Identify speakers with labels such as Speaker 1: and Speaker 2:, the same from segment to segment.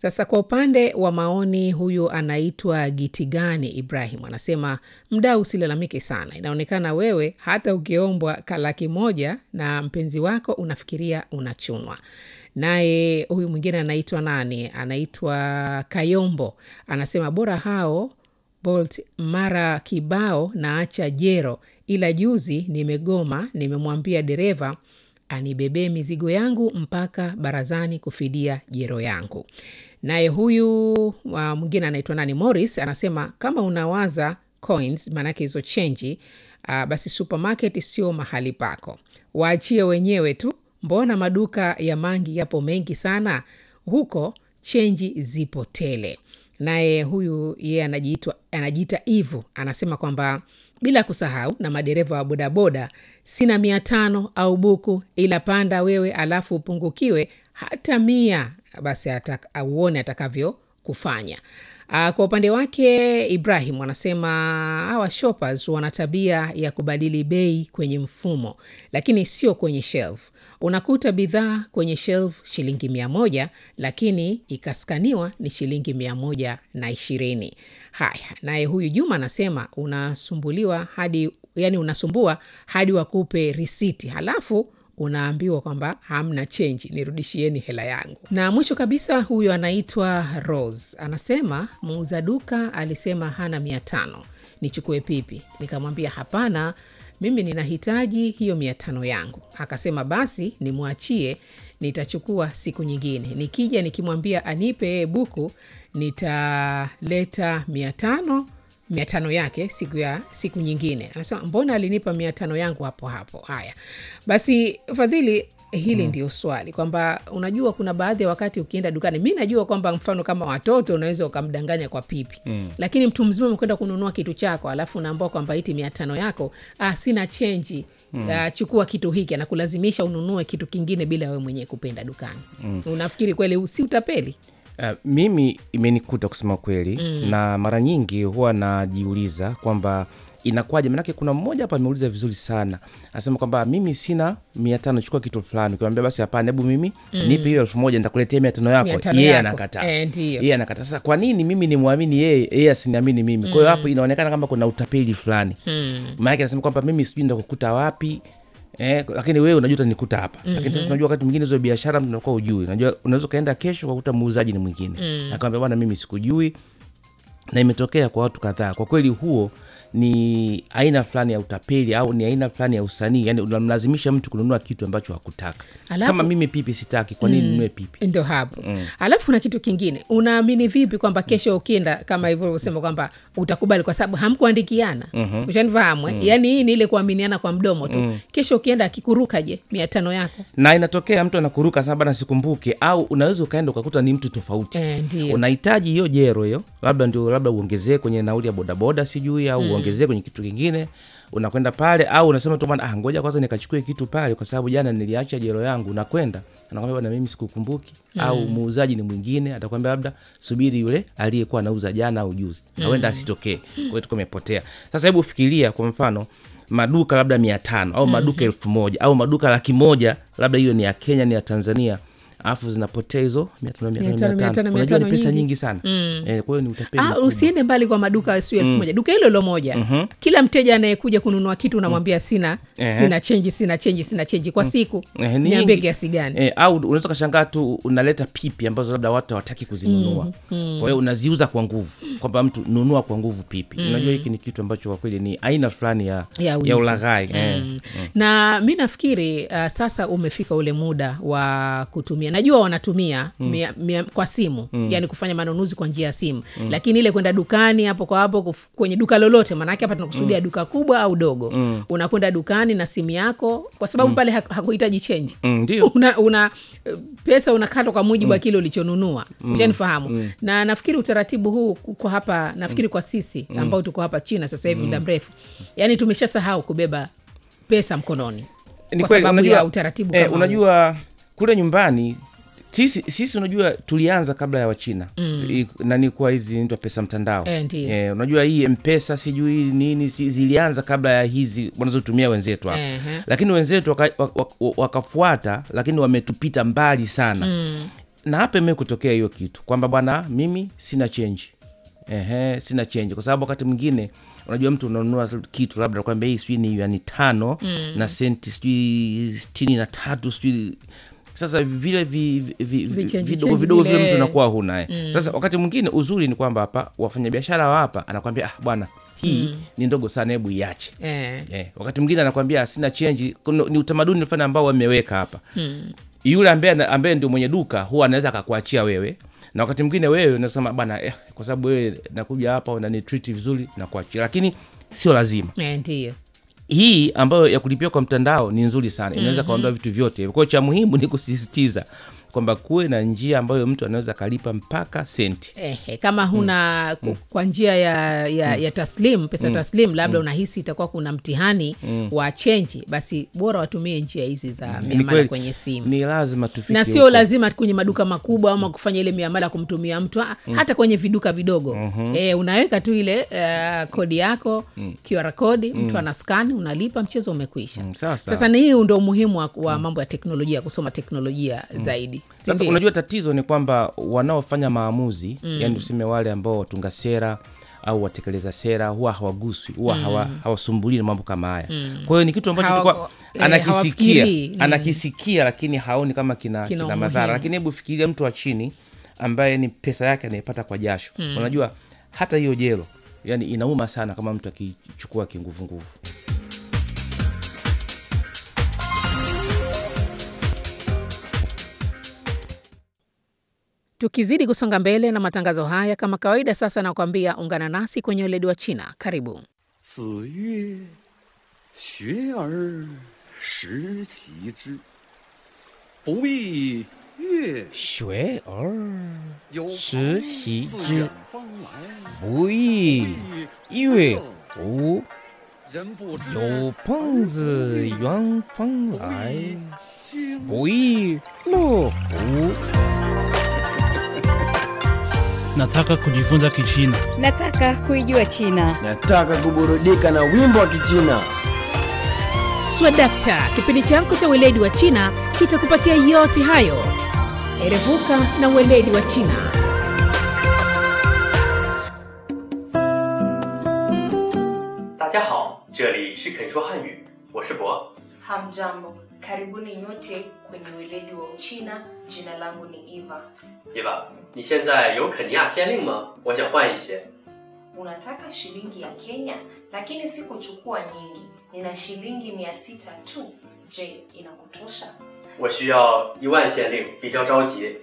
Speaker 1: Sasa kwa upande wa maoni, huyu anaitwa Gitigani Ibrahim anasema, mdau, usilalamike sana. Inaonekana wewe hata ukiombwa kalaki moja na mpenzi wako unafikiria unachunwa. Naye huyu mwingine anaitwa nani? Anaitwa Kayombo, anasema bora hao Bolt mara kibao na acha jero, ila juzi nimegoma, nimemwambia dereva anibebee mizigo yangu mpaka barazani kufidia jero yangu. Naye huyu uh, mwingine anaitwa nani, Morris anasema kama unawaza coins, maanake hizo chenji uh, basi supermarket sio mahali pako, waachie wenyewe tu. Mbona maduka ya mangi yapo mengi sana huko, chenji zipo tele. Naye huyu yeye anajiitwa anajiita Ivu anasema kwamba bila kusahau na madereva wa bodaboda, sina mia tano au buku, ila panda wewe alafu upungukiwe hata mia, basi atak, auone atakavyo kufanya. Aa, kwa upande wake Ibrahim anasema hawa shoppers wana tabia ya kubadili bei kwenye mfumo, lakini sio kwenye shelf. Unakuta bidhaa kwenye shelf shilingi mia moja lakini ikaskaniwa ni shilingi mia moja na ishirini. Haya, naye huyu Juma anasema unasumbuliwa hadi yani, unasumbua hadi wakupe risiti halafu unaambiwa kwamba hamna chenji, nirudishieni hela yangu. Na mwisho kabisa, huyu anaitwa Rose anasema muuza duka alisema hana mia tano nichukue pipi, nikamwambia hapana, mimi ninahitaji hiyo mia tano yangu. Akasema basi nimwachie, nitachukua siku nyingine, nikija nikimwambia anipe buku nitaleta mia tano mia tano yake siku ya siku nyingine. Anasema mbona alinipa mia tano yangu hapo hapo. Haya basi, Fadhili, hili mm. ndio swali kwamba unajua, kuna baadhi ya wakati ukienda dukani, mi najua kwamba mfano kama watoto unaweza ukamdanganya kwa pipi mm. lakini mtu mzima umekwenda kununua kitu chako, alafu unaambua kwamba iti mia tano yako, ah, sina chenji mm. uh, chukua kitu hiki, anakulazimisha ununue kitu kingine bila wewe mwenyewe kupenda dukani mm. unafikiri kweli si utapeli?
Speaker 2: Uh, mimi imenikuta kusema kweli mm. na mara nyingi huwa najiuliza kwamba inakuwaje, manake kuna mmoja hapa ameuliza vizuri sana, anasema kwamba mimi sina mia tano chukua kitu fulani, ukimwambia basi hapana, hebu mimi mm. nipe hiyo elfu moja nitakuletea mia tano yako, yeye anakataa
Speaker 1: Eh, ndio.
Speaker 2: yeye anakataa. Sasa kwa nini mimi nimwamini yeye, yeye asiniamini mimi? Kwa hiyo hapo inaonekana kama kuna utapeli fulani
Speaker 1: Mm.
Speaker 2: maanake anasema kwamba mimi sijui ndakukuta wapi Eh, lakini wewe unajua utanikuta hapa mm-hmm. Lakini sasa unajua wakati mwingine hizo biashara mtu unakuwa ujui, unajua unaweza ukaenda kesho ukakuta muuzaji ni mwingine mm. Akamwambia bwana, mimi sikujui, na imetokea kwa watu kadhaa. Kwa kweli huo ni aina fulani ya utapeli au ni aina fulani ya usanii, yani unamlazimisha mtu kununua kitu ambacho hakutaka.
Speaker 1: Alafu-
Speaker 2: Kama mimi pipi sitaki, kwa nini ninunue pipi?
Speaker 1: ndo hapo alafu kuna kitu kingine unaamini vipi kwamba kesho ukienda kama hivyo ulivyosema kwamba utakubali kwa sababu hamkuandikiana mm-hmm. ushanifahamu eh? yaani hii ni ile kuaminiana kwa mdomo tu kesho ukienda akikuruka je mia tano yako
Speaker 2: na inatokea mtu anakuruka sana bana, sikumbuke, au unaweza ukaenda ukakuta ni mtu tofauti
Speaker 1: Eh, ndio.
Speaker 2: unahitaji hiyo jero hiyo, labda ndio labda uongezee kwenye nauli ya bodaboda sijui, au uongezee kwenye kitu kingine, unakwenda pale, au unasema tu bwana, ah, ngoja kwanza nikachukue kitu pale, kwa sababu jana niliacha jero yangu. Unakwenda anakwambia bwana, mimi sikukumbuki, au muuzaji ni mwingine, atakwambia labda subiri yule aliyekuwa anauza jana au juzi, awenda asitokee, kwa hiyo tuko umepotea. Sasa hebu fikiria kwa mfano maduka labda mia tano au maduka elfu moja au maduka laki moja labda hiyo ni ya Kenya ni ya Tanzania alafu zinapotea hizo mia tano mia
Speaker 1: Mia
Speaker 2: tano
Speaker 1: tano,
Speaker 2: mia
Speaker 1: mia tano,
Speaker 2: tano
Speaker 1: mia
Speaker 2: unajua ni
Speaker 1: tano
Speaker 2: pesa
Speaker 1: nyingi.
Speaker 2: nyingi sana eh, kwa hiyo ni utapeli
Speaker 1: Ah,
Speaker 2: mkubwa.
Speaker 1: usiende mbali kwa maduka sio elfu moja duka hilo hilo moja kila mteja anayekuja kununua kitu unamwambia sina
Speaker 2: Ehe.
Speaker 1: sina chenji sina chenji sina chenji kwa siku
Speaker 2: Eh, ni
Speaker 1: niambie
Speaker 2: nyingi.
Speaker 1: kiasi gani
Speaker 2: Eh, au unaweza ukashangaa tu unaleta pipi ambazo labda watu hawataki kuzinunua kwa hiyo unaziuza kwa nguvu kwamba mtu nunua kwa nguvu pipi unajua hiki ni kitu ambacho kwa kweli ni aina fulani ya,
Speaker 1: Ya wizi.
Speaker 2: ya ulaghai eh.
Speaker 1: Mm. na mi nafikiri uh, sasa umefika ule muda wa kutumia najua wanatumia mia, mia, kwa simu yani kufanya manunuzi kwa njia ya simu lakini ile kwenda dukani hapo kwa hapo kuf- kwenye duka lolote maanake hapa tunakusudia duka kubwa au dogo unakwenda dukani na simu yako kwa sababu pale hak- hakuhitaji chenji
Speaker 2: Mm, ndio
Speaker 1: una, una pesa unakatwa kwa mujibu wa kile ulichonunua ushanifahamu na nafikiri utaratibu huu kwa hapa nafikiri kwa sisi ambao tuko hapa china sasa hivi muda mrefu yani tumeshasahau kubeba pesa mkononi
Speaker 2: Ni
Speaker 1: kwa
Speaker 2: kweli,
Speaker 1: sababu
Speaker 2: unajua-
Speaker 1: ya utaratibu
Speaker 2: eh,
Speaker 1: kama huu.
Speaker 2: unajua kule nyumbani sisi, sisi unajua tulianza kabla ya wachina mm. nani kuwa hizi naitwa pesa mtandao
Speaker 1: Eh, ndiyo.
Speaker 2: eh, unajua hii mpesa sijui nini si- zilianza kabla ya hizi wanazotumia wenzetu hapa
Speaker 1: Ehe.
Speaker 2: lakini wenzetu waka- waka- waka- wakafuata lakini wametupita mbali sana mm na hapa ime kutokea hiyo kitu kwamba bwana mimi sina chenji Ehe, sina chenji kwa sababu wakati mwingine unajua mtu unanunua kitu labda nakwambia hii sijui ni yani tano mm. na senti sijui sitini na tatu sijui sasa vile vi, vi, vi,
Speaker 1: Vichenji
Speaker 2: vidogo
Speaker 1: chenji
Speaker 2: vidogo vile
Speaker 1: vile.
Speaker 2: mtu unakuwa hunaye mm. sasa wakati mwingine uzuri ni kwamba hapa wafanyabiashara wa hapa anakwambia ah, bwana hii mm. ni ndogo sana hebu iache
Speaker 1: eh.
Speaker 2: Eh, wakati mwingine anakwambia sina chenji. Kuna- Ni utamaduni fulani ambao wameweka hapa hmm. Yule ambaye ambaye ndio mwenye duka huwa anaweza akakuachia wewe, na wakati mwingine wewe unasema bana eh, kwa sababu wewe nakuja hapa unanitreat vizuri na kuachia, lakini sio lazima.
Speaker 1: Eh, ndiyo
Speaker 2: Hii ambayo ya kulipia kwa mtandao ni nzuri sana, inaweza kaondoa vitu vyote. Kwa hiyo cha muhimu ni kusisitiza kwamba kuwe na njia ambayo mtu anaweza akalipa mpaka senti.
Speaker 1: Ehe, kama huna ku- kwa njia ya, ya, ya taslim pesa taslim labda unahisi itakuwa kuna mtihani wa chenji basi bora watumie njia hizi za
Speaker 2: Ni
Speaker 1: miamala
Speaker 2: kweli,
Speaker 1: kwenye simu
Speaker 2: ni lazima tufike
Speaker 1: na sio
Speaker 2: huko.
Speaker 1: lazima kwenye maduka makubwa ama kufanya ile miamala kumtumia mtu ah, hata kwenye viduka vidogo eh, unaweka tu ile uh, kodi yako QR kodi mtu ana skani unalipa mchezo umekwisha
Speaker 2: Mm, sawa sawa.
Speaker 1: sasa ni hii ndo umuhimu wa, wa mambo ya teknolojia kusoma teknolojia zaidi Si
Speaker 2: Sasa
Speaker 1: ndio?
Speaker 2: unajua tatizo ni kwamba wanaofanya maamuzi mm. yani tuseme wale ambao watunga sera au watekeleza sera huwa hawaguswi huwa hawa, hawasumbulii na mambo kama haya kwa hiyo ni kitu ambacho
Speaker 1: Hawa-
Speaker 2: tulikuwa
Speaker 1: eh,
Speaker 2: anakisikia
Speaker 1: hawafikirii. Mm.
Speaker 2: anakisikia lakini haoni kama kina,
Speaker 1: Kina
Speaker 2: kina,
Speaker 1: umuhimu.
Speaker 2: madhara lakini hebu fikiria mtu wa chini ambaye ni pesa yake anaipata kwa jasho unajua hata hiyo jelo yani inauma sana kama mtu akichukua kinguvunguvu
Speaker 1: tukizidi kusonga mbele na matangazo haya kama kawaida sasa nakwambia ungana nasi kwenye weledi wa china karibu
Speaker 3: 子曰：“学而时齐之，不亦乐
Speaker 2: 学而
Speaker 3: 有
Speaker 2: 时
Speaker 3: 朋
Speaker 2: 习
Speaker 3: 自
Speaker 2: 之
Speaker 3: 远方来，
Speaker 2: 不亦乐乎
Speaker 3: 人不知
Speaker 2: 有朋自远方来，
Speaker 3: 经
Speaker 2: 不亦乐乎？
Speaker 4: Nataka kujifunza Kichina.
Speaker 5: Nataka kuijua China.
Speaker 6: Nataka kuburudika na wimbo wa Kichina.
Speaker 1: swadakta kipindi chako cha weledi wa china kitakupatia yote hayo erevuka na weledi wa china
Speaker 7: 大家好，这里是肯说汉语，我是博。
Speaker 8: Hamjambo, karibuni nyote kwenye weledi wa Uchina. Jina langu ni Eva.
Speaker 7: 伊娃，你现在有肯尼亚先令吗？我想换一些。
Speaker 8: Unataka shilingi ya Kenya, lakini si kuchukua nyingi. Nina shilingi mia sita tu. Je, inakutosha?
Speaker 7: 我需要一万先令，比较着急。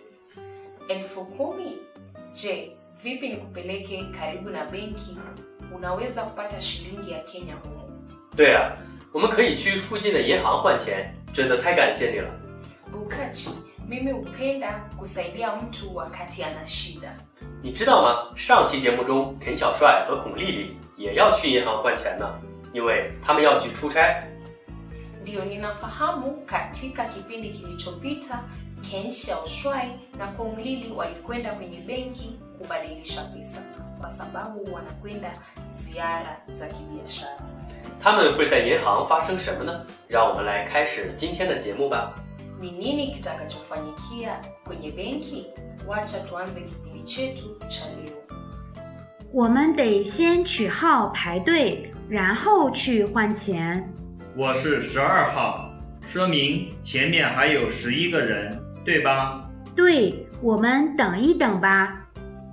Speaker 8: Elfu kumi? Je, vipi nikupeleke karibu na benki? Unaweza kupata shilingi ya Kenya humo.
Speaker 7: 对啊，我们可以去附近的银行换钱，真的太感谢你了。
Speaker 8: Bukachi, mimi hupenda kusaidia mtu wakati ana shida.
Speaker 7: 你知道吗？上期节目中，肯小帅和孔丽丽也要去银行换钱呢，因为他们要去出差。
Speaker 8: Ndiyo, ninafahamu. Katika kipindi kilichopita, Ken Xiaoshuai na Kong Lili walikwenda kwenye benki kubadilisha pesa kwa sababu wanakwenda ziara za kibiashara.
Speaker 7: 他们会在银行发生什么呢？让我们来开始今天的节目吧。
Speaker 8: Ni nini kitakachofanyikia kwenye benki? Wacha tuanze kipindi chetu cha leo.
Speaker 9: 我们得先取号排队，然后去换钱。
Speaker 10: 我是十二号，说明前面还有十一个人，对吧？
Speaker 9: 对，我们等一等吧。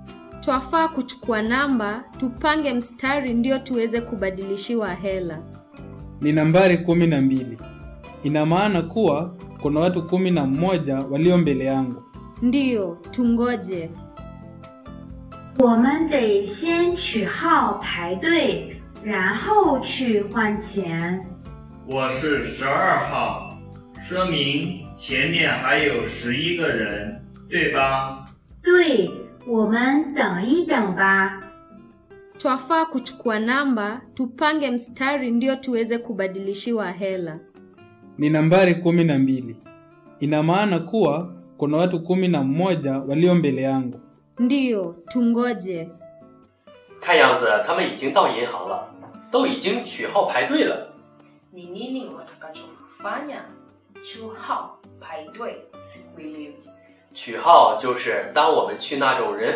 Speaker 5: Twafaa kuchukua namba, tupange mstari ndio tuweze kubadilishiwa hela.
Speaker 11: ni nambari kumi na mbili. Ina maana kuwa kuna watu kumi na mmoja walio mbele yangu.
Speaker 5: Ndiyo, tungoje.
Speaker 9: 我们得先取号排队，然后去换钱。
Speaker 10: 我是十二号，说明前面还有十一个人，对吧？
Speaker 9: 对，我们等一等吧。
Speaker 5: Twafaa kuchukua namba, tupange mstari ndio tuweze kubadilishiwa hela.
Speaker 11: Ni nambari kumi na mbili. Ina maana kuwa kuna watu kumi na mmoja walio mbele yangu.
Speaker 5: Ndiyo, tungoje.
Speaker 7: 看样子他们已经到银行了，都已经取号排队了。
Speaker 8: Ni nini watakachofanya? Chuhao paidwe, sikuelewi.
Speaker 7: 取号就是当我们去那种人